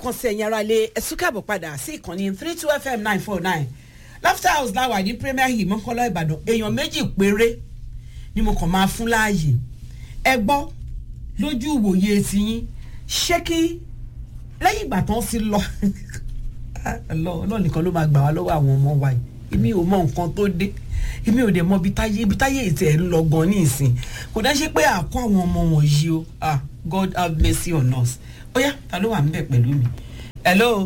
lẹ́ẹ̀kan sí ẹ̀yin ara lé ẹ̀sùn káàbọ̀ padà sí ìkànnì three two fm nine four nine laughter house láwà ní premier hill mọ́kànlá ìbàdàn èèyàn méjì péré ni mo kàn máa fún láàyè ẹ gbọ́ lójú ìwòye tiyín ṣé kí lẹ́yìn ìgbà tán sí lọ ọlọ́ọ̀ nìkan ló máa gbà wá lọ́wọ́ àwọn ọmọ wa yìí èmi ò mọ nǹkan tó dé èmi ò dẹ̀ mọ ibi táyé ibi táyé ètò ẹ̀ ń lọ gan ní ìsìn kò dá ṣe pé àkọ́ àwọn ọmọ wọ̀nyí o ah god have mercy on us ó yá ta ló wà níbẹ̀ pẹ̀lú mi hello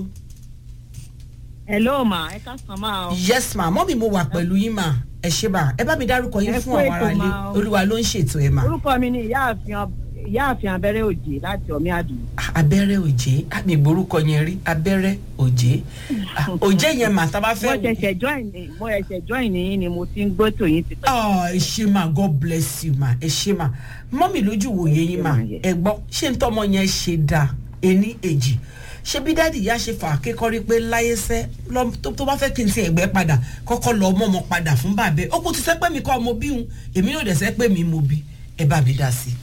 hello ma ẹ ká sàn máa o. yes ma mọ́mí mo wà pẹ̀lú yín ma ẹ ṣe ma ẹ bá mi dárúkọ yín Ẹ fún kú àwọn ètò ará ilé ma o. olúwa ló ń ṣètò ẹ ma orúkọ mi ni ìyáàfin ìyáàfin abẹ́rẹ́ òjì láti ọ̀mí àdùn. abẹ́rẹ́ òjé àmì ìgbórúkọ yẹn rí abẹ́rẹ́ òjé Ah, òjé yẹn mà tá a bá mo fẹ́ ṣẹ̀ṣẹ̀ join ní mo ṣẹ̀ṣẹ̀ join ní yín ni mo ti ń gbọ́ tòyìn ti pẹ́. ọ ẹ ṣe ma god bless you ma ẹ ṣe ma mọ́mí lójú wòye yín ma ẹ gbọ́ ṣé n tọ́mọ yẹn ṣe dáa ení èjì ṣé bí dáàdì ìyá ṣe fà á kékọ́rí pé láyé sẹ́ lọ- tó tó bá fẹ́ kí n ti ẹ̀gbẹ́ padà kọ́kọ́ lọ ọmọ ọmọ padà fún bàbá ẹ̀ ó kò ti sẹ́ pé mi kọ́ ọmọ bí òun èmi náà dẹ̀ sẹ́ pé mi mo bí ẹ bá mi dá sí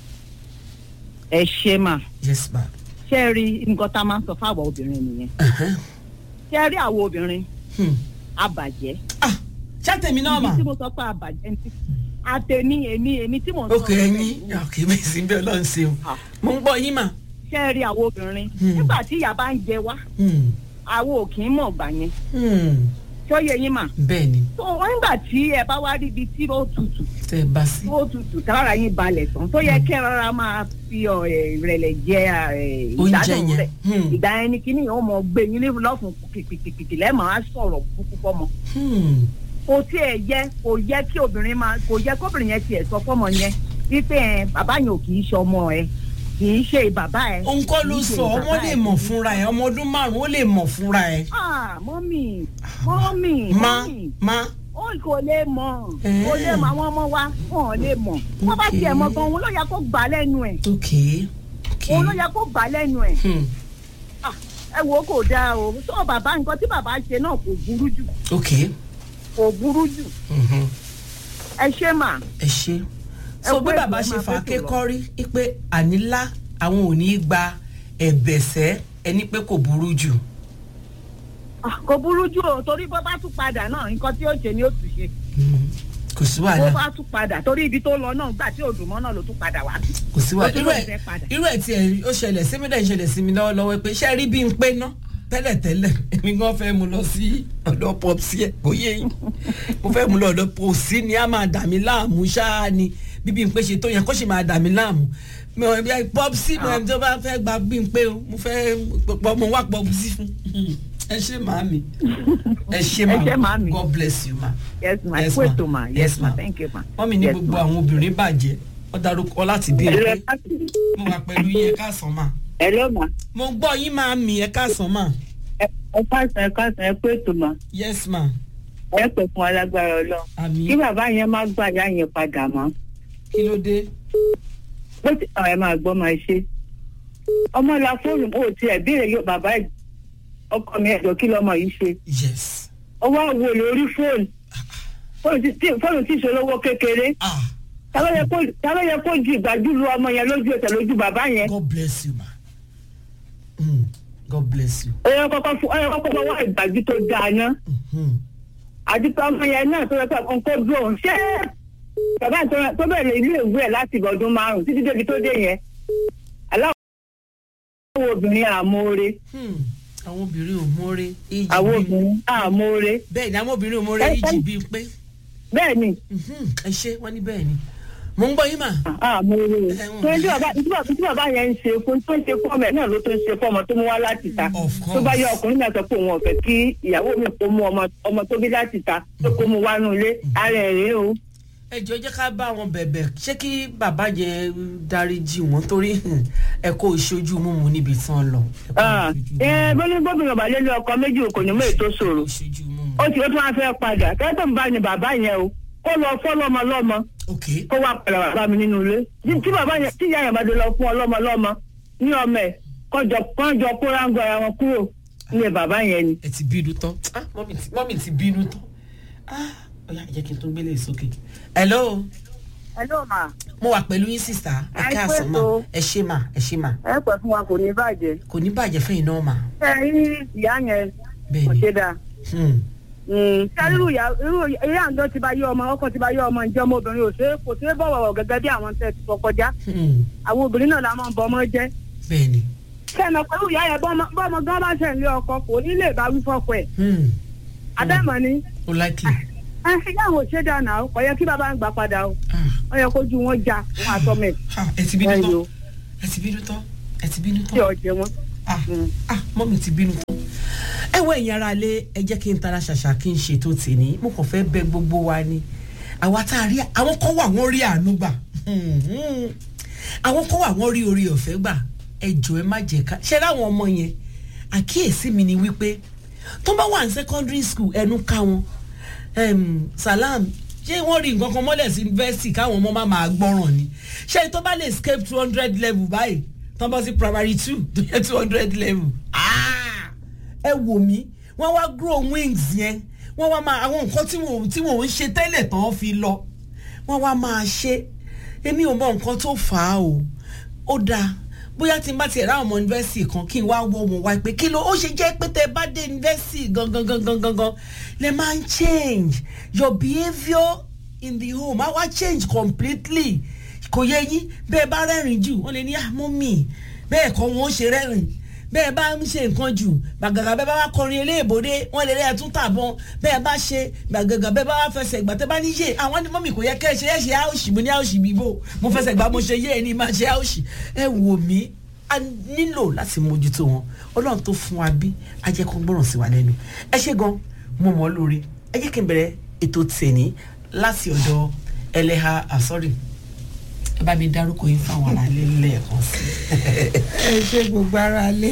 ẹ ṣe mà i yes ma. ṣé ẹ rí nǹkan tá a máa ń sọ fáwọn obìnrin nìyẹn Uh-huh. ṣé ẹ rí àwọn obìnrin Hmm. abàjẹ́. ah ṣàtẹ̀mí náà mà ibi tí mo sọ pé abàjẹ́ ń tí àtẹ̀mí èmi èmi tí mò ń sọ ok ẹyin ok mi sì ń bẹ ọlọ́run ṣeun Ah. mo ń gbọ́ yín mà. ṣé ẹ rí àwọn obìnrin Hmm. nígbà tí ìyá bá ń jẹ wá Hmm. àwọn ò kì í mọ̀ gbà yẹn Hmm. ṣó yẹ yín mà. bẹ́ẹ̀ ni tó nígbà tí ẹ bá wá rí ibi tí ó tutù tẹ́ ẹ bá sí. ó tutù tára yín balẹ̀ tán tó yẹ kẹ́ ẹ rárá máa fi ọ, ẹ, ìrẹ̀lẹ̀ jẹ ẹ, Oúnjẹ ìgbádùn yẹn. rẹ̀ Hmm. ìgbà yẹn ni kíní yẹn ó mọ gbé yín lérò lọ́fun kìkìkìkì lẹ́ẹ̀mọ́ á sọ̀rọ̀ kúkú fọ́mọ. Hmm. kò tí ẹ yẹ kò yẹ kí obìnrin máa kò yẹ kóbìnrin yẹn tiẹ̀ sọ fọ́mọ yẹn wípé ẹ bàbá yẹn ò kì í ṣe ọmọ ẹ kì í ṣe bàbá ẹ. òun kọ́ ló kì í ṣe sọ ọmọ bàbá lè ẹ. mọ̀ fúnra ẹ̀ ọmọ ọdún márùn-ún ó lè mọ̀ fúnra ẹ̀. ah mọ́mì mọ́mì má mọ́mì má ó kò lè mọ̀ Eh. kò lè mọ̀ àwọn ọmọ wa wọn ò lè mọ̀ wọ́n bá Okay. tiẹ̀ mọ̀ gan òun ló yẹ kó gbà lẹ́nu ẹ̀ ok ok òun ló yẹ kó gbà lẹ́nu ẹ̀ Hmm. Ah, ẹ wo kò dáa o tó bàbá nǹkan tí bàbá ṣe náà kò burú jù ok kò burú jù Mhm. ẹ ṣe mà ẹ ṣe. Ẹ so wo bí ètò bàbá ẹ ṣe máa fà á fẹ́ ké tó lọ. kọ́rí pé ànílá àwọn ò ní í gba ẹ̀bẹ̀sẹ̀ ẹni pé kò burú jù. Ah, kò burú jù o torí bó bá tún padà náà nǹkan tí ó ṣe ni ó tún ṣe Hmm. kò sí bó wàhálà bá tún padà torí ibi tó lọ náà gbà tí òdùnmọ́ náà ló tún padà wá kò sí wàhálà Ó tún irú lóun ẹ̀ fẹ́ padà. irú ẹ̀ tiẹ̀ ó ṣẹlẹ̀ sí mi dẹ̀ ń ṣẹlẹ̀ sí mi lọ́wọ́lọ́wọ́ pé ṣé ẹ rí bí n pé ná tẹ́lẹ̀tẹ́lẹ̀ èmi gan fẹ́ mu lọ sí ọ̀dọ̀ pọ́psí ẹ̀ kò yé yín mo fẹ́ mu lọ ọ̀dọ̀ pọ́psí ni a máa dà mí láàmú ṣáá ni bí bí n pé ṣe tó yẹn kó sì máa dà mí láàmú mi ò bí pọ́psí mi ẹni tó bá fẹ́ gba bí n pé o mo fẹ́ pọ́ mo wá pọ́psí fún ẹ ṣe màámi ẹ ṣe Ẹ ṣé màámi. god bless you ma yes ma Yes, kú ma. ètò ma Yes, yes ma ma. thank you ma. wọ́n mi ní Yes, gbogbo ma. àwọn obìnrin bàjẹ́ wọ́n darúkọ láti bí n pé mo wà pẹ̀lú yín ẹ káàsán mà Hello ma. mo gbọ́ yín máa mì ẹ káàsán mà Ẹ ẹ káàsán ẹ káàsán ẹ pé ètò ma. yes ma Ẹ pè fún alágbára ọlọ́run. àmì Kí bàbá yẹn má gbà yá yẹn padà mọ́. kí ló dé Bó ti àwọn ẹ máa gbọ́ máa ṣe. Ọmọ la fóònù ó ti ẹ̀ béèrè yóò bàbá ẹ̀ ọkọ mi ẹ̀jọ̀ kí lọmọ yìí ṣe. yes Ó wá wo lórí fóònù. Fóònù tí tí- fóònù tí ìṣòlówó kékeré. ah Ta ló yẹ kó- ta ló yẹ kó ju ìgbàjú lu ọmọ yẹn lójú ẹsẹ̀ lójú bàbá yẹn. god bless you ma mm. god bless you Ó yẹ kọ́kọ́ fún ó yẹ kọ́kọ́ fún wá ìgbàjú tó dáa ná. mm. àti pé ọmọ yẹn náà tó yẹ pé nǹkan dùn òun ṣé bàbá tó- tó bẹ̀rẹ̀ ilé ìwé ẹ̀ láti ọdún márùn-ún títí débi tó dé yẹn aláwọ̀ obìnrin àmóore Hmm. àwọn obìnrin ò mórè èjì àwọn bí obìnrin àmóore bẹ́ẹ̀ ni àwọn obìnrin ò mórè Ẹ- èjì ẹ- bí pé bẹ́ẹ̀ ni Mhm. ẹ ṣe wọ́n ní bẹ́ẹ̀ ni mo ń gbọ́ yín mà àmóore Ẹ̀wọ̀n. tó ń tí bàbá tí bàbá tí bàbá yẹn ń ṣe fún tó ń ṣe fún ọmọ ẹ̀ náà ló tó ń ṣe fún ọmọ tó mú wá láti ta Of course. tó bá yẹ ọkùnrin náà sọ pé òun ọ̀fẹ́ kí ìyàwó mi kó mú ọmọ ọmọ tó bí láti ta tó kó mú wá nù ilé ara ẹ̀ rèé o. ẹ jọ jẹ́ ká bá wọn bẹ̀bẹ̀ ṣé kí bàbá yẹn dáríjì wọ́n torí ẹ kó ìṣojú mímu níbi tán lọ ẹ kó Ah, ìṣojú ẹ mímu. bó ní gómìnà balẹ̀ lé ọkọ méjì kò ní mú ètò ṣòro. ìṣojú mímu. ó ti ó tún wá fẹ́ padà kẹ́tọ̀ ń bá ní bàbá yẹn o kó lọ fọ́ lọ́mọ lọ́mọ ok kó wá padà bàbá mi nínú ilé tí tí bàbá yẹn tí ìyá yẹn bá dé lọ fún ọ lọ́mọ lọ́mọ ní ọmọ ẹ̀ kọjọ kọjọ kó ráńgọ ara wọn kúrò nílé bàbá yẹn ni. ẹ ti bínú tán ah mọ́mì ti mọ́mì ti bínú tán ah ọ̀yà jẹ́ kí n tún gbélé sókè. hello hello ma mo wà pẹ̀lú yín sísá ẹ Ẹ káàsán mà pẹ̀tọ́. ẹ ṣe mà ẹ ṣe mà ẹ pẹ́ fún wa kò ní bàjẹ́ kò ní bàjẹ́ fẹ́yìn náà mà ẹ rí ìyá yẹn bẹ́ẹ̀ kò ni ṣe dáa Hmm. ṣé irú ìyá irú ìyá àǹdọ́ ti bá yé ọmọ ọkọ ti bá yé ọmọ ǹjẹ́ ọmọbìnrin ò ṣe é kò ṣe é bọ̀wọ̀ gẹ́gẹ́ bí àwọn tẹ̀ ti sọ kọjá Hmm. àwọn obìnrin náà la máa ń bọ ọmọ jẹ́ bẹ́ẹ̀ ni sẹ́nà pẹ̀lú ìyá yẹn bọ́mọ bọ́mọ gan bá ṣẹ̀ ń lé ọkọ kò ní lè bá wí fọ́kọ ẹ̀ Hmm. abẹ́mọ̀ ni ó likely ẹ ìyá àwọn ò ṣe dáa náà kò yẹ kí bàbá ń gbà padà o Ah. ó yẹ kójú wọn já wọn àtọmọ ẹ̀ Ah, ẹ ti bínú ẹ tán yo ẹ ti bínú tán ẹ ti bínú tí tán ọ̀jẹ̀ wọn. ah Mm. ah mọ́mí ti bínú tán. ẹ wọ ẹ̀yin ara lé ẹ jẹ́ kí n tara ṣàṣà kí n ṣètò tèmi mo kàn fẹ́ bẹ gbogbo wa ni àwa tá a rí àwọn kan wà wọ́n rí àánú gbà Mhm. àwọn kan wà wọ́n rí orí ọ̀fẹ́ gbà ẹ jọ ẹ má jẹ́ ká ṣe láwọn ọmọ yẹn àkíyèsí mi ni wípé tó bá wà ní secondary school ẹnu ká wọn Em, salam ṣé wọ́n rí nǹkan kan mọ́lẹ̀ sí yunifásitì káwọn ọmọ máa máa gbọ́ràn ni ṣé tó bá lè escape two hundred level báyìí tó bá sí primary two tó yẹ two hundred level Ah! ẹ wò mí wọ́n wá grow wings yẹn wọ́n wá máa àwọn nǹkan tí wọ́n tí wọ́n ń ṣe tẹ́lẹ̀ tán fi lọ wọ́n wá máa ṣe èmi ò mọ nǹkan tó fà á o ó dáa bóyá tí n bá tiẹ̀ ráwọn ọmọ yunifásitì kan kí n wá wọ́ wọn wá pé kí ló ó ṣe jẹ́ pé tẹ́ bá dé yunifásitì gangan gangan gangan lè máa ń change your behaviour in the home á wá change completely kò yẹ yín bẹ́ẹ̀ bá rẹ́rìn jù wọ́n lè ní àmọ́ mi bẹ́ẹ̀ kọ́ wọn ó ṣe rẹ́rìn bẹ́ẹ̀ bá ń ṣe nǹkan jù gbàgàgà bẹ́ẹ̀ bá wá kọrin eléèbódé wọ́n lè rí ẹ̀tún tàbọn bẹ́ẹ̀ bá ṣe gbàgàgà bẹ́ẹ̀ bá wá fẹsẹ̀ gbà tẹ́ bá ní yé àwọn ní mọ́mì kò yẹ kẹ́ ẹ ṣe ẹ ṣe áòṣì mo ní áòṣì bíbó mo fẹsẹ̀ gbà mo ṣe yé ẹ ní máa ṣe áòṣì ẹ wò mí a nílò láti mójútó wọn ọlọ́run tó fún wa bí a jẹ́ kó gbọ́ràn sí wa lẹ́nu ẹ ṣe gan mo mọ̀ ọ́ lórí ẹ jẹ́ kí n bẹ̀rẹ̀ ètò tèní láti ọ̀dọ̀ ẹlẹ́ha àsọ́rì ẹ bá mi dárúkọ yín fáwọn ará ilé lẹ́ẹ̀kan sí ẹ ṣe gbogbo ara lé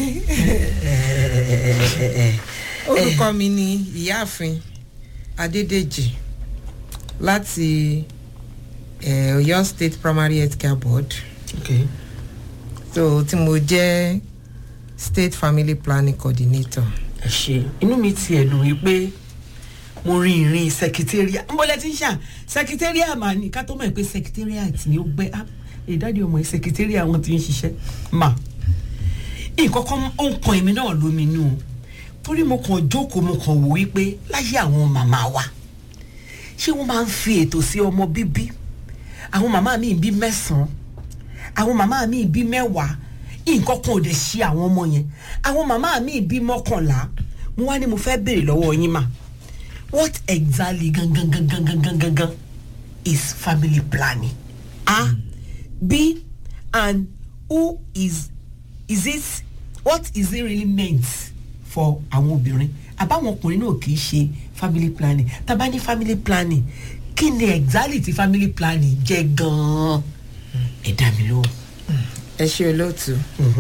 orúkọ mi ni ìyáàfin adédèjì láti eh, Ọ̀yọ́ state primary health care board okay. so tí mo jẹ́ state family planning coordinator. ẹ ṣe inú mi ti ẹ̀ dùn wípé mo rin ìrìn sẹkítẹ́ríà ń bọ́lẹ̀ tí ń ṣà sẹkítẹ́ríà mà ní ká tó mọ̀ pé sẹkítẹ́ríà tí ó gbẹ́ á ìdádì ọmọ yìí sẹkítẹ́ríà wọn ti ń ṣiṣẹ́ mà nǹkan kan ó ń kan èmi náà lóminú o torí mo kàn jókòó mo kàn wò wípé láyé àwọn màmá wa ṣé wọ́n máa ń fi ètò sí ọmọ bíbí àwọn màmá mi bí mẹ́sàn-án àwọn màmá mi bí mẹ́wàá nǹkan kan ò dẹ̀ ṣe àwọn ọmọ yẹn àwọn màmá mi bí mọ́kànlá mo wá ní mo fẹ́ béèrè lọ́wọ́ yín mà what exactly gangan gangan gangan gangan is family planning a b and who is is it what is it really meant for àwọn obìnrin àbáwọn ọkùnrin náà kì í ṣe family planning tàbá ní family planning kí ni exactly ti family planning jẹ́ gan-an ẹ dá mi lóhùn. ẹ ṣe olóòtú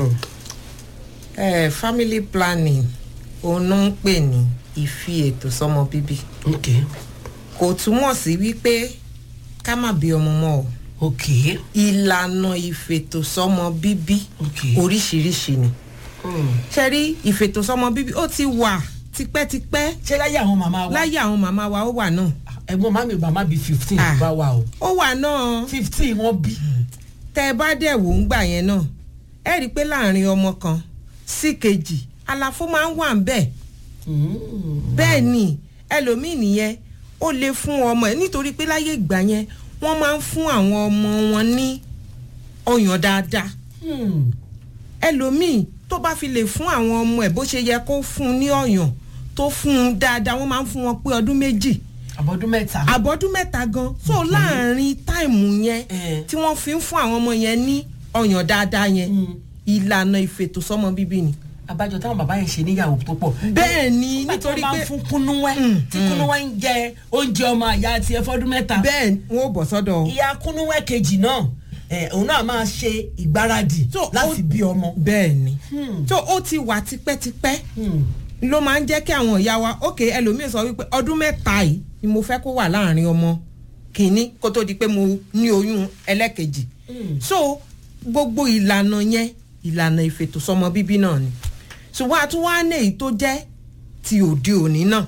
eh, family planning òun ló ń pè ní ìfi ètò sọmọ bíbí ok kò túmọ̀ sí wípé ká má bí ọmọ mọ́ o ok ìlànà ìfètòsọ́mọ bíbí Ok. oríṣiríṣi ni Hmm. ṣe rí ìfètòsọ́mọ bíbí ó ti wà tipẹ́tipẹ́ ṣé láyé àwọn màmá wa láyé àwọn màmá wa ó wà náà ẹ̀gbọ́n màmí bàmá bíi fifteen Ah. bá wà o ó wà náà fifteen wọ́n bí. tẹ́ ẹ bá dẹ̀ wò ń gbà yẹn náà ẹ rí i pé láàrin ọmọ kan sí kejì àlàfo máa ń wà ń bẹ̀ bẹ́ẹ̀ ni ẹlòmíì nìyẹn ó lè fún ọmọ ẹ nítorí pé láyé ìgbà yẹn wọ́n máa ń fún àwọn ọmọ wọn ní ọyàn dáadáa Hmm. ẹlòmíì tó bá fi lè fún àwọn ọmọ ẹ bó ṣe yẹ kó fún un ní ọyàn tó fún un dáadáa wọ́n máa ń fún wọn pé ọdún méjì àbọ̀dún mẹ́ta. àbọ̀dún mẹ́ta gan so láàrin táìmù yẹn Eh. tí wọ́n fi ń fún àwọn ọmọ yẹn ní ọyàn dáadáa yẹn Mm. ìlànà ìfètòsọ́mọ bíbí ni. àbájọ táwọn bàbá yẹn ṣe níyàwó tó pọ̀. bẹ́ẹ̀ ni nítorí nítorí pé pé fún kúnúwẹ́ Mm, tí mm. kúnúwẹ́ ń jẹ oúnjẹ ọmọ àyà tiẹ̀ fọ́dún mẹ́ta. bẹ́ẹ̀ wọ́n ò bọ̀ sọ́dọ̀ ìyá kúnúwẹ́ kejì náà ẹ̀, òun náà máa ṣe ìgbáradì So, láti ó- bí ọmọ. bẹ́ẹ̀ ni Hmm. so ó ti wà tipẹ́tipẹ́ Hmm. ló máa ń jẹ́ kí àwọn ìyá wa ókè ẹlòmíì sọ wípé ọdún mẹ́ta yìí ni mo fẹ́ kó wà láàrin ọmọ kìíní kó tó di pé mo ní oyún ẹlẹ́kejì Mm. so gbogbo ìlànà yẹn ìlànà ìfètòsọ́mọ bíbí náà ni ṣùgbọ́n a tún wá ní èyí tó jẹ́ ti òde òní náà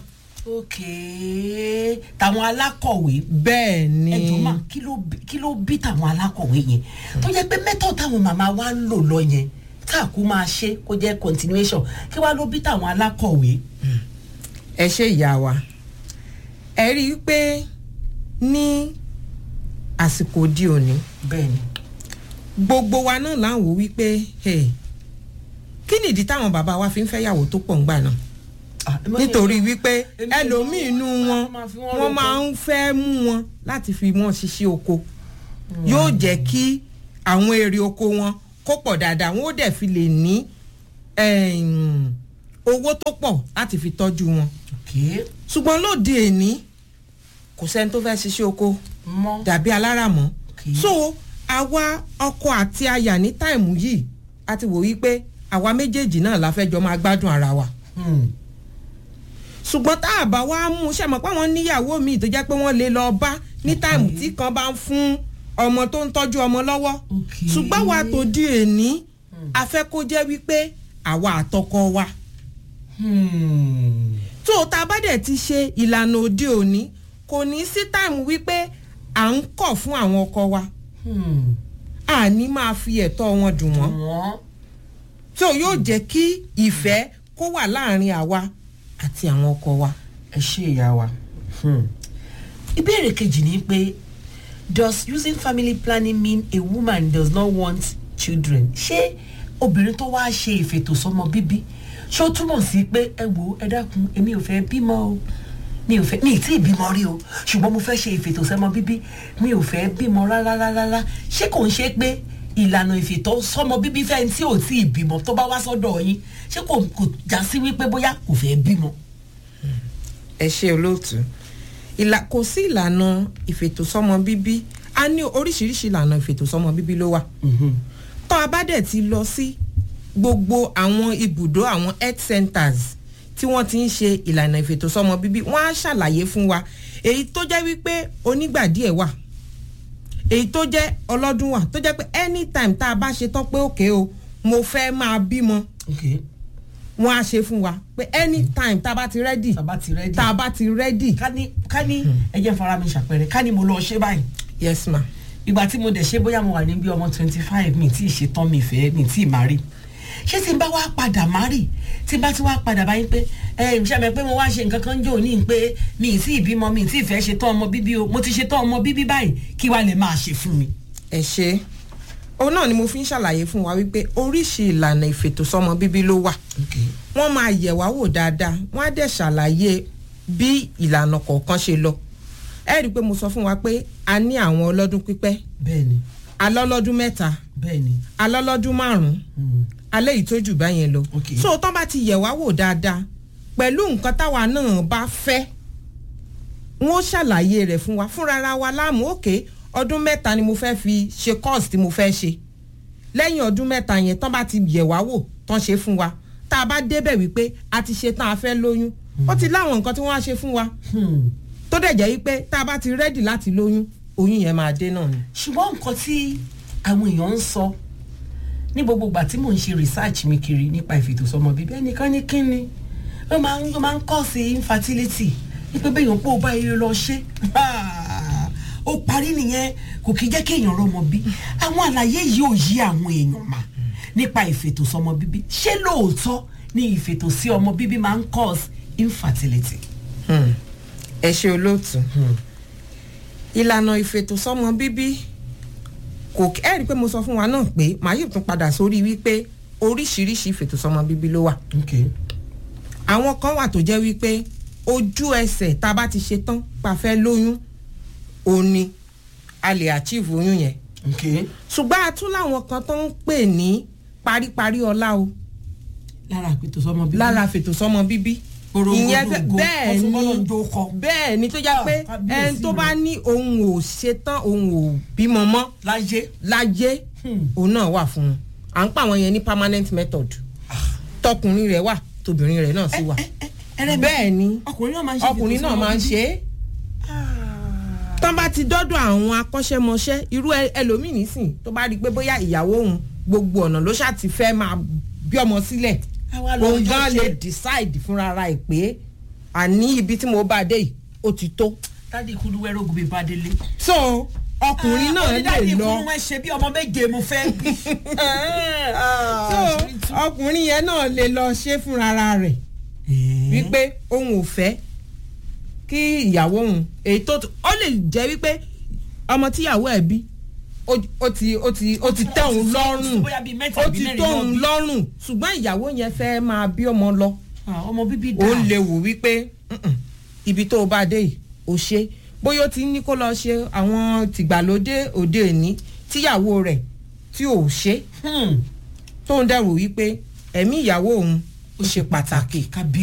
ok tàwọn alákọ̀wé bẹ́ẹ̀ ni ẹjọ́ mà kí ló bí- kí ló bí tàwọn alákọ̀wé yẹn tó jẹ́ pé mẹ́tọ̀ táwọn màmá wa ń lò lọ yẹn tá a kú máa ṣe kó jẹ́ continuation kí wàá ló bí tàwọn alákọ̀wé. ẹ ṣe ìyá wa ẹ rí i pé ní àsìkò òde òní bẹ́ẹ̀ ni gbogbo wa náà là ń wò wípé hey, kí nìdí táwọn bàbá wa fi ń fẹ́yàwó tó pọ̀ ńgbà náà Ah, ẹ má- nítorí wípé Èmi ò ẹlòmíì inú wọn máa fi wọ́n wọ́n roko. máa ń fẹ́ mú wọn láti fi wọn ṣiṣẹ́ oko yóò jẹ́ kí àwọn èrè oko wọn kó pọ̀ dáadáa wọn ó dẹ̀ fi lè ní em, owó tó pọ̀ láti fi tọ́jú wọn ok ṣùgbọ́n lóde èní kò sẹ́ni tó fẹ́ ṣiṣẹ́ oko mọ́ dàbí aláràmọ́ Okay. so àwa ọkọ àti aya ní táìmù yìí a ti wò wípé àwa méjèèjì náà la fẹ́ jọ máa gbádùn ara wa Hmm. ṣùgbọ́n tá a bá wá mú un ṣe mọ̀ pé àwọn níyàwó míì tó jẹ́ pé wọ́n lè lọ bá ní táìmù tí kan bá ń fún ọmọ tó ń tọ́jú ọmọ lọ́wọ́ Okay. ṣùgbọ́n wa tó di èní a fẹ́ kó jẹ́ wípé àwa àtọkọ wa Hmm. tó tá a bá dẹ̀ ti ṣe ìlànà òde òní kò ní sí táìmù wípé à ń kọ̀ fún àwọn ọkọ wa Hmm. àní máa fi ẹ̀tọ́ wọn dùn wọ́n wọ́n tó yóò jẹ́ kí ìfẹ́ kó wà láàrin àwa àti àwọn ọkọ wa. ẹ ṣe ìyá wa. Hmm. ìbéèrè kejì ni pé does using family planning mean a woman does not want children ṣé obìnrin tó wáá ṣe ìfètòsọ́mọ bíbí ṣé ó túmọ̀ sí pé ẹ wo ẹ dákun èmi ò fẹ́ bímọ o mi ò fẹ́ mi ì tí ì bímọ rí o ṣùgbọ́n mo fẹ́ ṣe ìfètòsọ́mọ bíbí mi ò fẹ́ bímọ rárá rárá rárá ṣé kò ń ṣe pé ìlànà ìfètòsọ́mọ bíbí fẹ́ tí ò tí ì bímọ tó bá wá sọ́dọ̀ yín ṣé kò kò já sí wípé bóyá kò fẹ́ bímọ. ẹ ṣe olóòtú ìlà kò sí ìlànà ìfètòsọ́mọ bíbí a ní oríṣiríṣi ìlànà ìfètòsọ́mọ bíbí ló wà tó a bá dẹ̀ ti lọ sí gbogbo àwọn ibùdó àwọn health centers tí wọ́n ti ń ṣe ìlànà ìfètòsọ́mọ bíbí wọ́n á ṣàlàyé fún wa èyí tó jẹ́ wípé onígbà díẹ̀ wà èyí tó jẹ́ ọlọ́dún wà tó jẹ́ pé anytime tá a bá ṣe tán pé òkè o mo fẹ́ máa bímọ okay wọ́n á ṣe fún wa pé anytime tá a bá ti rẹ́dì tàbá ti rẹ́dí. tá a bá ti rẹ́dì ká ní ká ní ẹ jẹ́ n fara mi ṣàpẹẹrẹ ká ní mo lọ ṣe báyìí yes ma ìgbà tí mo dẹ̀ ṣe bóyá mo wà ní bí ọmọ twenty five mi tí ì ṣe tán mi fẹ́ mi tí ì má rí ṣé tí n bá wá padà má rí tí n bá ti wá padà báyìí pé ẹ ǹ ṣàmì pé mo wá ṣe nǹkan kan jò ní pé mi ì tí ì bímọ mi ì tí ì fẹ́ ṣe tán ọmọ bíbí o mo ti ṣe tán ọmọ bíbí báyìí kí wàá lè máa ṣe fún mi. ẹ ṣe òun náà ni mo fi ń ṣàlàyé fún wa wípé oríṣi ìlànà ìfètòsọ́mọ bíbí ló wà wọ́n máa yẹ̀ wá wò dáadáa wọ́n á dẹ̀ ṣàlàyé bí ìlànà kọ̀ọ̀kan ṣe lọ ẹ rí i pé mo sọ fún wa pé a ní àwọn ọlọ́dún pípẹ́ bẹ́ẹ̀ni alọ́lọ́dún mẹ́ta bẹ́ẹ̀ni alọ́lọ́dún márùn-ún mm, alẹ́ yìí tó jù báyẹn lọ Ok. so tán bá ti yẹ̀ wá wò dáadáa pẹ̀lú nǹkan táwa náà bá fẹ́ wọ́n ṣàlàyé rẹ̀ fún wa fúnra wa láàmú òkè ọdún mẹ́ta ni mo fẹ́ fi ṣe course tí mo fẹ́ ṣe lẹ́yìn ọdún mẹ́ta yẹn tán bá ti yẹ̀ wá wò tán ṣe fún wa tá a bá débẹ̀ wípé a ti ṣe tán a fẹ́ lóyún ó ti láwọn nǹkan tí wọ́n á ṣe fún wa hmm. tó dẹ̀ jẹ́ wípé tá a bá ti rẹ́dì láti lóyún oyún yẹn máa dé náà ni. ṣùgbọ́n nǹkan tí àwọn èèyàn ń sọ ní gbogbo ìgbà tí mò ń ṣe research mi kiri nípa ìfètòsọ́mọ bíbí ẹnìkan ní kíni ó máa ń ó máa ń kọ́ sí infertility wípé bẹ́yàn pé ó bá eré lọ ṣe ó parí nìyẹn kò kí jẹ́ kí èèyàn rọmọ bí àwọn àlàyé yìí ò yí àwọn èèyàn mà nípa ìfètòsọ́mọ bíbí ṣé lóòótọ́ ni ìfètòsí ọmọ bíbí máa ń cause infertility. Hmm. ẹ ṣe olóòtú ìlànà ìfètòsọ́mọ bíbí kò ẹ rí i pé mo sọ fún wa náà pé màá yìí tún padà sórí wípé oríṣiríṣi ìfètòsọ́mọ bíbí ló wà okay. àwọn kan wà tó jẹ́ wípé ojú ẹsẹ̀ tá a bá ti ṣe tán pa fẹ́ lóyún òun ni a lè achieve oyún yẹn okay. ṣùgbọ́n a tún láwọn kan tó ń pè ní paríparí ọlá o lára ìfètòsọ́mọ bíbí. lára fètòsọ́mọ bíbí ìyẹn fẹ́- Porongodo, bẹ́ẹ̀ ni ọ̀túnbọ́lọ́njó kọ. bẹ́ẹ̀ ni tó jẹ́ Ah, pé kábíyèsí ẹni tó mi. bá ní òun ò ṣetán òun ò bímọ mọ́ láyé. láyé Hmm. òun náà wà fún un à ń pa àwọn yẹn ní permanent method tọkùnrin rẹ̀ wà tóbìnrin rẹ̀ náà sì wà ẹrẹ mi bẹ́ẹ̀ ni ọkùnrin náà máa ń ṣe ọkùnrin náà máa ń ṣe é tán bá ti dọ́dọ̀ àwọn akọ́ṣẹ́mọṣẹ́ irú ẹ- ẹlòmíì nísìn tó bá rí i pé bóyá ìyàwó òun gbogbo ọ̀nà ló ṣáà ti fẹ́ máa bí ọmọ sílẹ̀ òun gan lè decide fúnra ara ẹ̀ pé àní ibi tí mo bá dé yìí ó ti tó. dádì kúlú wẹ́rẹ́ ogun bíi bàdélé. so ọkùnrin náà lè dádì lọ kúlú wọn ṣe bí ọmọ méje mo fẹ́ bí. so ọkùnrin yẹn náà lè lọ ṣe fúnra rẹ̀ wípé òun ò fẹ́ kí ìyàwó òun èyí tó ó lè jẹ́ wípé ọmọ tíyàwó ẹ̀ bí ó ó ti ó ti ó ti tẹ́ òun lọ́rùn bóyá bíi mẹ́ta ó àbí ti mẹ́rin tó ló òun bí. lọ́rùn ṣùgbọ́n ìyàwó yẹn fẹ́ máa bí ọmọ lọ Ah, ọmọ bíbí ó dà. lè wò wípé "Mm-mm, ibi tó o bá dé yìí ó ṣe bóyá ó ti ní kó lọ ṣe àwọn tìgbàlódé òde òní tíyàwó rẹ̀ tí ò ṣe Hmm. tó ń dẹ̀rù wípé ẹ̀mí ìyàwó òun ó ṣe pàtàkì kábí